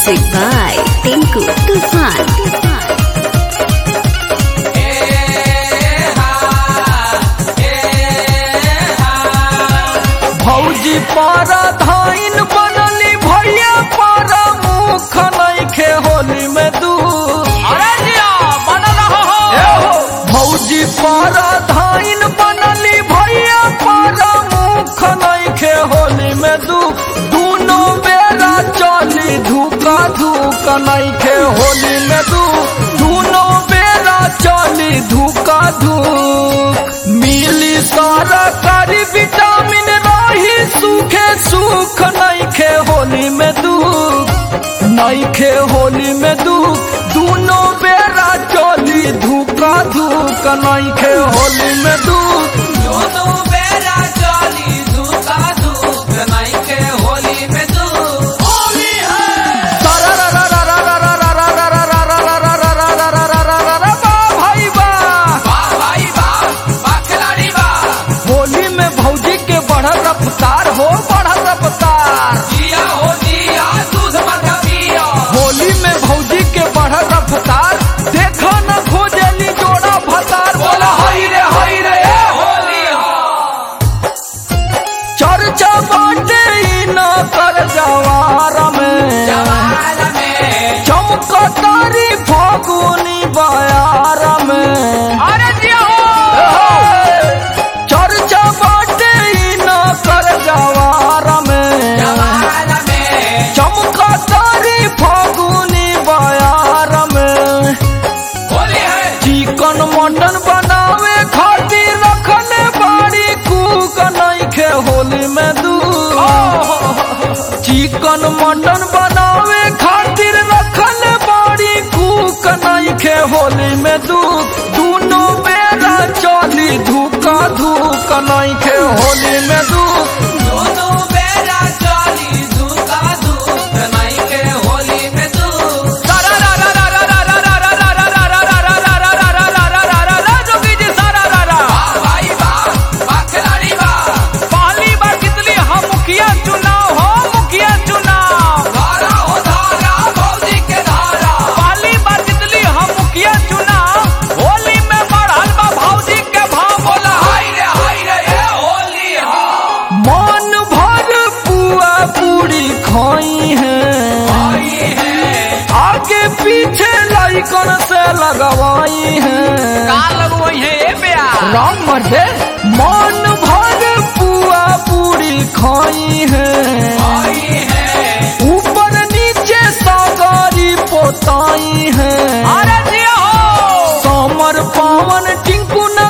Music by Tinku Tufan. भौजी पर धाइन बनली भैया पर मुख नइखे होली में दू अरे जिया बनल हो ए हो भौजी पर धाइन बनली भैया पर मुख नइखे होली में दू दूनो बेरा चली धूका धूक नइखे होली में दू दूनो बेरा चली धूका धूक मिली सारा कारी विटामिन रही सूखे सुख नइखे होली में दुख नइखे होली में दुख दूनो बेरा चली धूका धूक नइखे होली में दुख दोनों बेरा चली धूका धूप नहीं के होली में तू होली है भाई बा वाह भाई वाह वाह खिलाड़ी वाह होली में भौजी के बढ़ल रफ्तार हो बढ़ल रफ्तार जिया हो जिया दूध मत पिया होली में भौजी के बढ़ल रफ्तार देखो न खोजली जोड़ा भतार बोला हई रे हई रे होली हो चर्चा बाटे ई न कर जवार में जवान में चमकतारी फागुनी बयार में अरे जिया हो चर्चा बाटे ई न कर जवार में जवान में चमकतारी फागुनी बयार में होली है चिकन मटन बनावे खातिर रखले बाड़ी कूक नइखे होली में दू चिकन मटन बनावे खातिर रखले बाड़ी कूक नइखे होली में दू दूनो बेरा चली धूका धूक नइखे होली में दू दोनों बेरा चली धूका धूप नहीं के होली में तू जोगी जी सारा रारा वाह भाई वाह वाह खिलाड़ी वाह पहली बार कितनी हम मुखिया चुनाव हो मुखिया चुनाव धारा हो धारा भौजी के धारा पहली बार कितनी हम मुखिया चुनाव होली में बढ़ल बा भौजी के भाव बोला हाय रे हाय रे ये होली हो मन भर पुआ पूरी खाई है आई है आगे पीछे लाइकन से लगवाई है का लगवई है ये प्यार राम मर्दे मन भर पुआ पूरी खाई है आई है ऊपर नीचे सागारी पोताई है अरे जिया हो समर पावन टिंकू न